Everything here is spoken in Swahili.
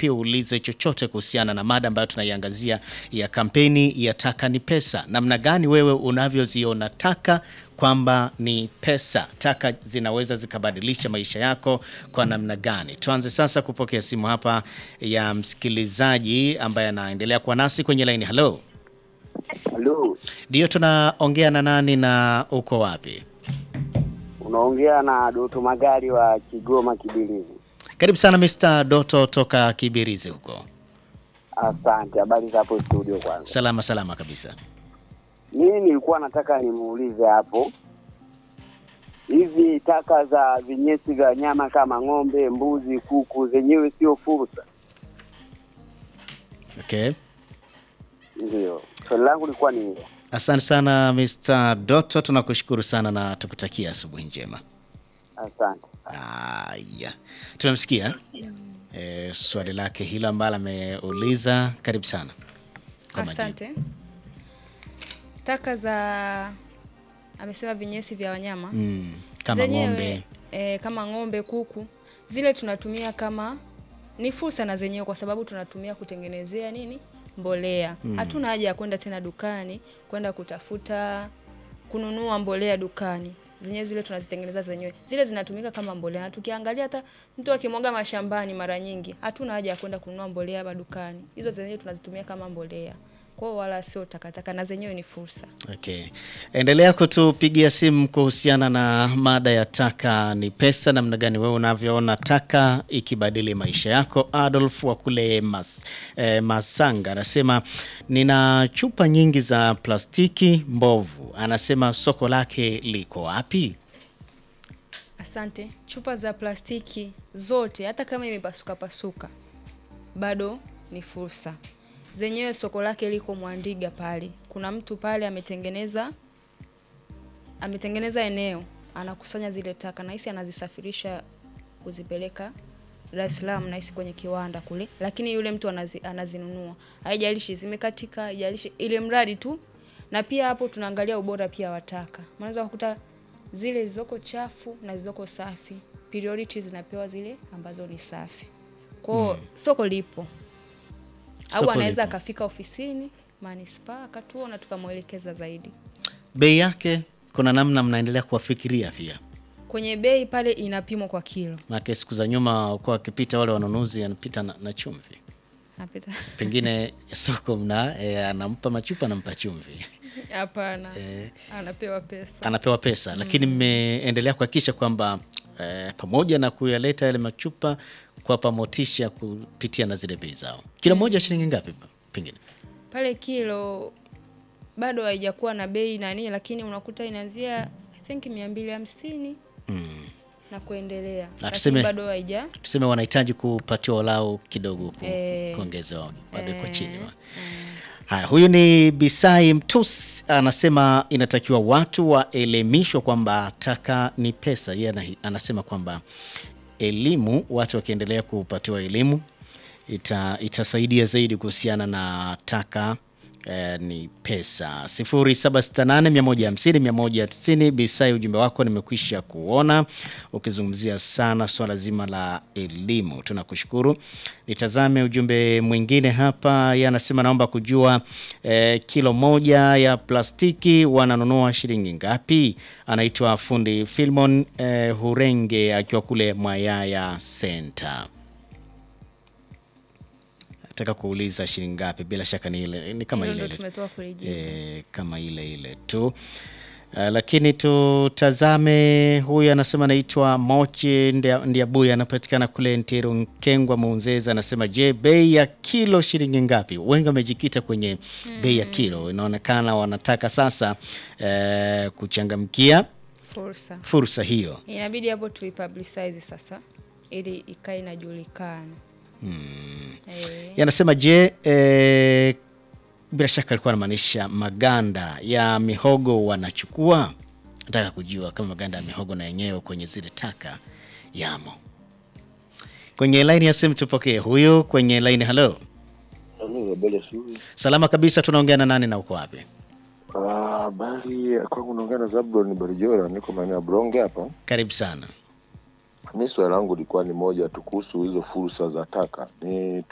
pia uulize chochote kuhusiana na mada ambayo tunaiangazia ya kampeni ya taka ni pesa. Namna gani wewe unavyoziona taka kwamba ni pesa, taka zinaweza zikabadilisha maisha yako kwa namna gani? Tuanze sasa kupokea simu hapa ya msikilizaji ambaye anaendelea kuwa nasi kwenye laini. Halo, Halo, ndio tunaongea na nani na uko wapi? unaongea na Doto Magari wa Kigoma Kibilizi. Karibu sana Mr. Doto toka Kibirizi huko. Asante. Habari za hapo studio? Kwanza Salama salama kabisa. mimi nilikuwa nataka nimuulize hapo, hizi taka za vinyesi vya wanyama kama ng'ombe, mbuzi, kuku zenyewe sio fursa? Okay. Ndio swali langu lilikuwa ni hilo. Asante sana Mr. Doto, tunakushukuru sana na tukutakia asubuhi njema. Asante. Aya, tumemsikia e, swali lake hilo ambalo ameuliza. Karibu sana kwa majibu. Asante. Taka za amesema vinyesi vya wanyama Mm, kama zenyewe, ng'ombe eh, kama ng'ombe, kuku, zile tunatumia kama ni fursa na zenyewe, kwa sababu tunatumia kutengenezea nini, mbolea. Hatuna haja ya kwenda tena dukani kwenda kutafuta kununua mbolea dukani, zenyewe zile tunazitengeneza zenyewe, zile zinatumika kama mbolea. Na tukiangalia hata mtu akimwaga mashambani, mara nyingi hatuna haja ya kwenda kununua mbolea madukani, hizo zenyewe tunazitumia kama mbolea. Kwa hiyo wala sio takataka, na zenyewe ni fursa. Okay. Endelea kutupigia simu kuhusiana na mada ya taka ni pesa, namna gani wewe unavyoona taka ikibadili maisha yako. Adolf wa kule Mas, eh, Masanga anasema nina chupa nyingi za plastiki mbovu, anasema soko lake liko wapi? Asante. Chupa za plastiki zote, hata kama imepasuka pasuka, bado ni fursa. Zenyewe soko lake liko Mwandiga pale. Kuna mtu pale ametengeneza ametengeneza eneo, anakusanya zile taka, nahisi anazisafirisha kuzipeleka Dar es Salaam, nahisi kwenye kiwanda kule, lakini yule mtu anazi, anazinunua, haijalishi zimekatika, haijalishi ile mradi tu. Na pia hapo tunaangalia ubora pia wa taka, unaweza kukuta zile zilizoko chafu na zilizoko safi, priority zinapewa zile ambazo ni safi. Kwao soko lipo, au Soko anaweza lipo. akafika ofisini manispaa akatuona tukamwelekeza zaidi. Bei yake kuna namna mnaendelea kuwafikiria pia Kwenye bei pale inapimwa kwa kilo, Maana siku za nyuma kwa wakipita wale wanunuzi anapita na, na chumvi napita pengine soko mna e, anampa machupa anampa chumvi hapana, anapewa pesa. anapewa pesa lakini mmeendelea kuhakikisha kwamba e, pamoja na kuyaleta yale machupa kuwapa motisha kupitia na zile bei zao kila moja shilingi ngapi pengine pale kilo bado haijakuwa na bei nani, lakini unakuta inaanzia I think mia mbili hamsini na kuendelea, lakini tuseme- bado haija tuseme wanahitaji kupatiwa walau kidogo ku, Eh. kuongezewa wadekwa chini wa. Haya, huyu ni Bisai Mtus anasema inatakiwa watu waelimishwa kwamba taka ni pesa. Yeye ana- anasema kwamba elimu, watu wakiendelea kupatiwa elimu ita, itasaidia zaidi kuhusiana na taka eh, ni pesa. 0768150190 Bisai, ujumbe wako nimekwisha kuona ukizungumzia sana swala zima la elimu, tunakushukuru. Nitazame ujumbe mwingine hapa, yeye anasema naomba kujua eh, kilo moja ya plastiki wananunua shilingi ngapi? Anaitwa fundi Filmon eh, Hurenge akiwa kule Mwayaya Center nataka kuuliza shilingi ngapi? Bila shaka ni ile ni kama Hilo ile ndo ile tumetoa kulijibu. e, kama ile ile tu uh, lakini tutazame huyu anasema anaitwa Mochi Ndia- Ndiabuya anapatikana kule Ntiru Nkengwa Muunzeza anasema je, bei ya kilo shilingi ngapi? Wengi wamejikita kwenye bei ya kilo, inaonekana wanataka sasa eh, kuchangamkia Fursa fursa hiyo. inabidi hapo tuipublicize sasa, ili ikae inajulikana. Eh, yanasema je, eh, bila shaka alikuwa anamaanisha maganda ya mihogo wanachukua. Nataka kujua kama maganda ya mihogo na yenyewe kwenye zile taka yamo. Kwenye laini ya simu tupokee huyu kwenye laini. Halo, salama kabisa, tunaongea na nani na uko wapi? Habari kwangu, naongea na Zablon Barijora, niko maeneo ya Bronge hapa. Karibu sana. Mi swali langu lilikuwa ni moja tu kuhusu hizo fursa za taka. Ni